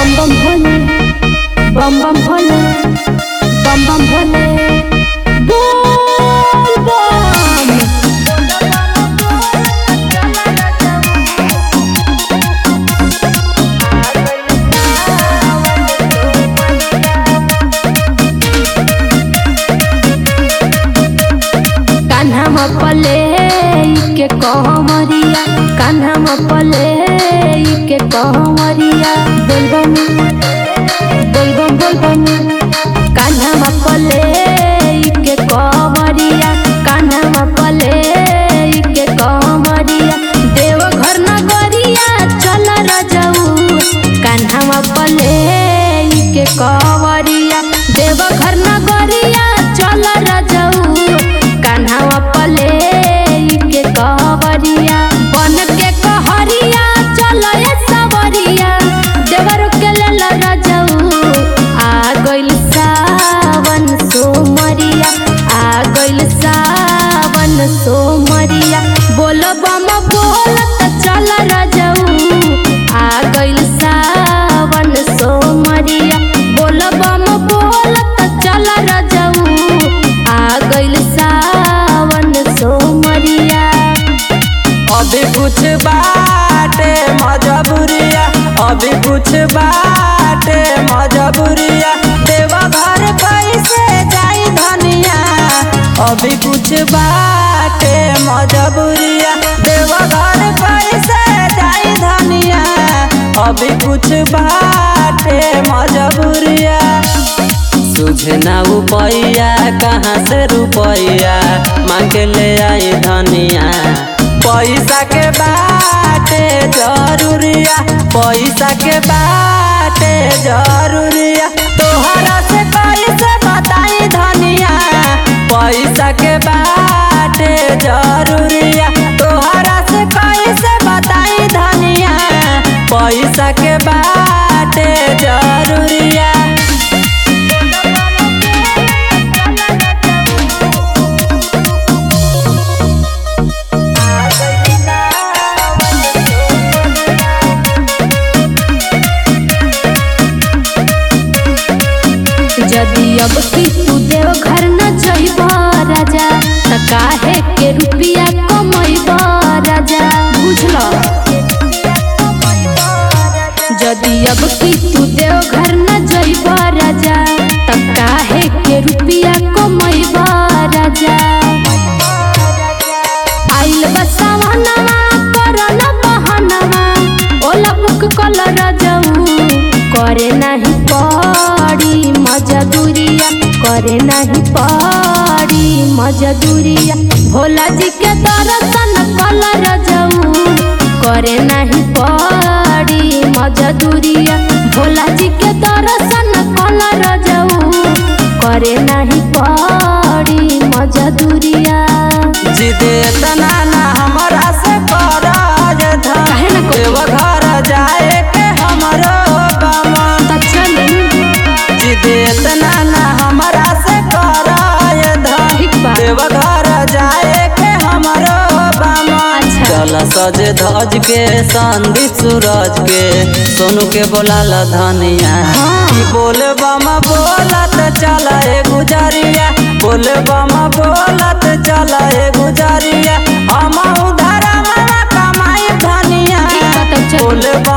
बम बम भोले बम बम भोले बम बम भोले बोल बम कान्हा म पले के कहमरिया कान्हा म पले के कहमरिया बोलबम बोलबम बोलबम कान्हा म पले के कहमरिया कान्हा म पले के कहमरिया देवघर नगरिया चल रजऊ कान्हा म पले के कहमरिया देवघर नगरिया चल रजऊ कान्हा पले के कहवरिया बन के कहरिया चल ए सवरिया देवर के लेल रजऊ आ गइल सावन सोमरिया आ गइल सावन सोमरिया बोल बम बोलत चल रजऊ आ गइल सावन सोमरिया बोल बम बोलत चल रजऊ आ गइल सावन सोमरिया अभी कुछ बाटे मजबूरिया अभी कुछ बाटे मजबूरिया देवा घर कैसे जाई धनिया अभी कुछ बाटे मजबूरिया देवा घर कैसे जाई धनिया अभी कुछ बाटे मजबूरिया तुझे ना रुपैया कहाँ से रुपैया मांग ले आई धनिया पैसा के बाटे जरूरिया पैसा के बाटे जरूरिया तोहरा से कैसे बताई धनिया पैसा के बाटे जरूरिया तोहरा से कैसे बताई धनिया पैसा के बाटे जरूरिया यदि अब की तू देव घर न जइब राजा त काहे के रुपिया कमैब राजा बुझल यदि अब की तू देव घर न जइब राजा त काहे के रुपिया कमैब राजा आइल बसावनवा करन बहनवा ओला बुक कल रजऊ करे नाही पड़ी मजदूरिया करे नहीं पड़ी मजदूरिया भोला जी के दर्शन कल रजऊ करे नहीं पड़ी मजदूरिया भोला जी के दर्शन कल रजऊ करे नहीं पड़ी मजदूरिया जिदे तना ना हमरा से कराज था काहे ना करी? देव घर जाए के हमरो बमा त चली जिदे तना ना हमरा से कराज था ठीक बा। देव घर जाए के हमरो बमा अच्छा। चल सज धज के संदी सूरज के सोनू के बोलाल धनिया हाँ। ई बोल बम बोलत चल ए गुजरिया बोल बम बोलत चल ए गुजरिया हम उधर कमाई धनिया ठीक बा, तब चल। बोल बम